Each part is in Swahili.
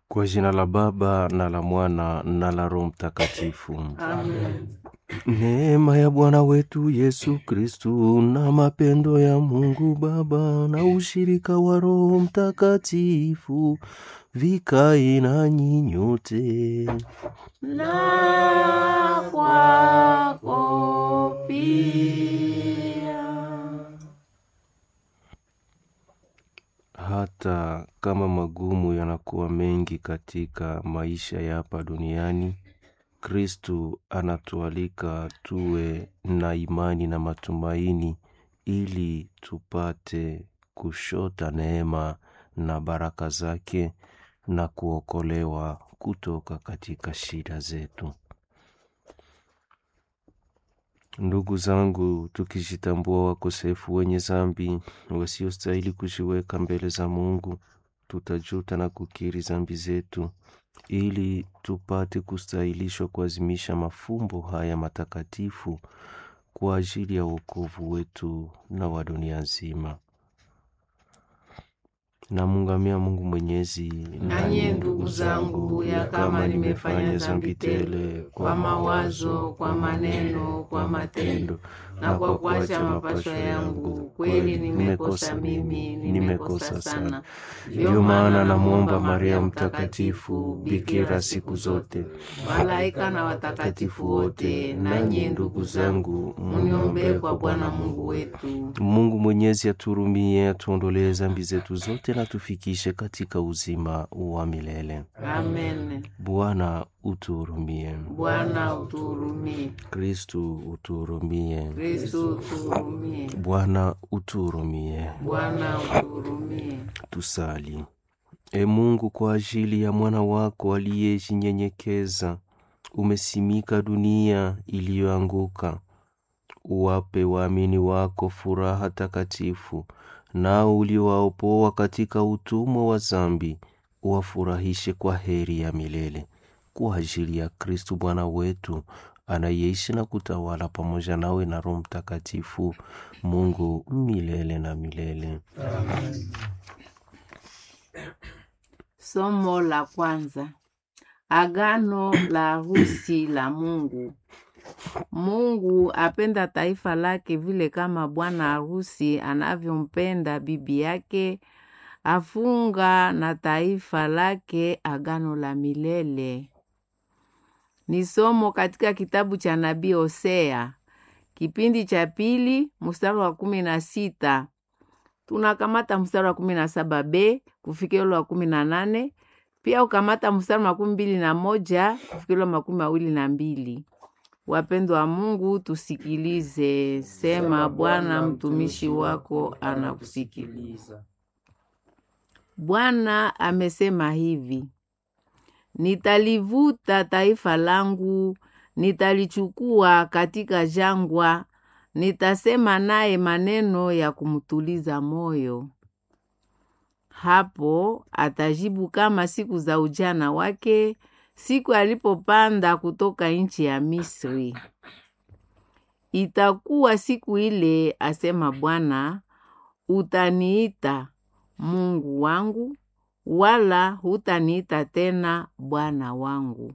Kwa jina la Baba na la Mwana na la Roho Mtakatifu. Amen. Neema ya Bwana wetu Yesu Kristu na mapendo ya Mungu Baba na ushirika wa Roho Mtakatifu vikae nanyi nyote. Na kwako pia. Hata kama magumu yanakuwa mengi katika maisha ya hapa duniani, Kristu anatualika tuwe na imani na matumaini ili tupate kushota neema na baraka zake na kuokolewa kutoka katika shida zetu. Ndugu zangu, tukijitambua wakosefu wenye zambi wasiostahili kujiweka mbele za Mungu, tutajuta na kukiri zambi zetu ili tupate kustahilishwa kuazimisha mafumbo haya matakatifu kwa ajili ya wokovu wetu na wa dunia nzima. Namungamia Mungu Mwenyezi, Nanyi ndugu zangu, ya kama nimefanya dhambi tele kwa mawazo, kwa maneno, kwa matendo na kwa kuacha mapasho yangu, kweli nimekosa mimi, nimekosa sana. Ndiyo maana namwomba Maria Mtakatifu, bikira siku zote, Malaika na watakatifu wote, nanyi ndugu zangu, muniombee kwa Bwana Mungu wetu. Mungu Mwenyezi aturumie, atuondolee zambi zetu zote na tufikishe katika uzima wa milele. Amen. Bwana utuhurumie. Bwana utuhurumie. Kristu utuhurumie. Kristo utuhurumie. Bwana utuhurumie. Bwana utuhurumie. Tusali. E Mungu, kwa ajili ya mwana wako aliyejinyenyekeza, umesimika dunia iliyoanguka. Uwape waamini wako furaha takatifu, nao uliowaopoa katika utumwa wa zambi, uwafurahishe kwa heri ya milele. Kwa ajili ya Kristu Bwana wetu, anayeishi na kutawala pamoja nawe na Roho Mtakatifu, Mungu milele na milele. Somo la kwanza. Agano la harusi la Mungu. Mungu apenda taifa lake vile kama bwana harusi anavyompenda bibi yake, afunga na taifa lake agano la milele. Ni somo katika kitabu cha nabii Hosea kipindi cha pili mstari wa kumi na sita tunakamata mstari wa kumi na saba b kufikia ule wa kumi na nane pia ukamata mstari wa makumi mbili na moja kufikia ule wa makumi mawili na mbili Wapendwa wa Mungu, tusikilize. Sema, Bwana mtumishi wako anakusikiliza. Bwana amesema hivi: Nitalivuta taifa langu, nitalichukua katika jangwa, nitasema naye maneno ya kumtuliza moyo. Hapo atajibu kama siku za ujana wake, siku alipopanda kutoka nchi ya Misri. Itakuwa siku ile, asema Bwana, utaniita Mungu wangu, wala hutaniita tena Bwana wangu.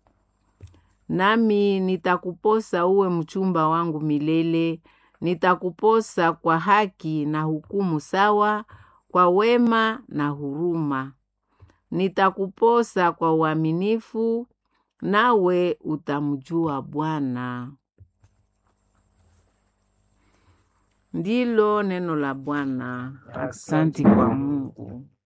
Nami nitakuposa uwe mchumba wangu milele, nitakuposa kwa haki na hukumu sawa, kwa wema na huruma. Nitakuposa kwa uaminifu, nawe utamjua Bwana. Ndilo neno la Bwana. Asante kwa Mungu.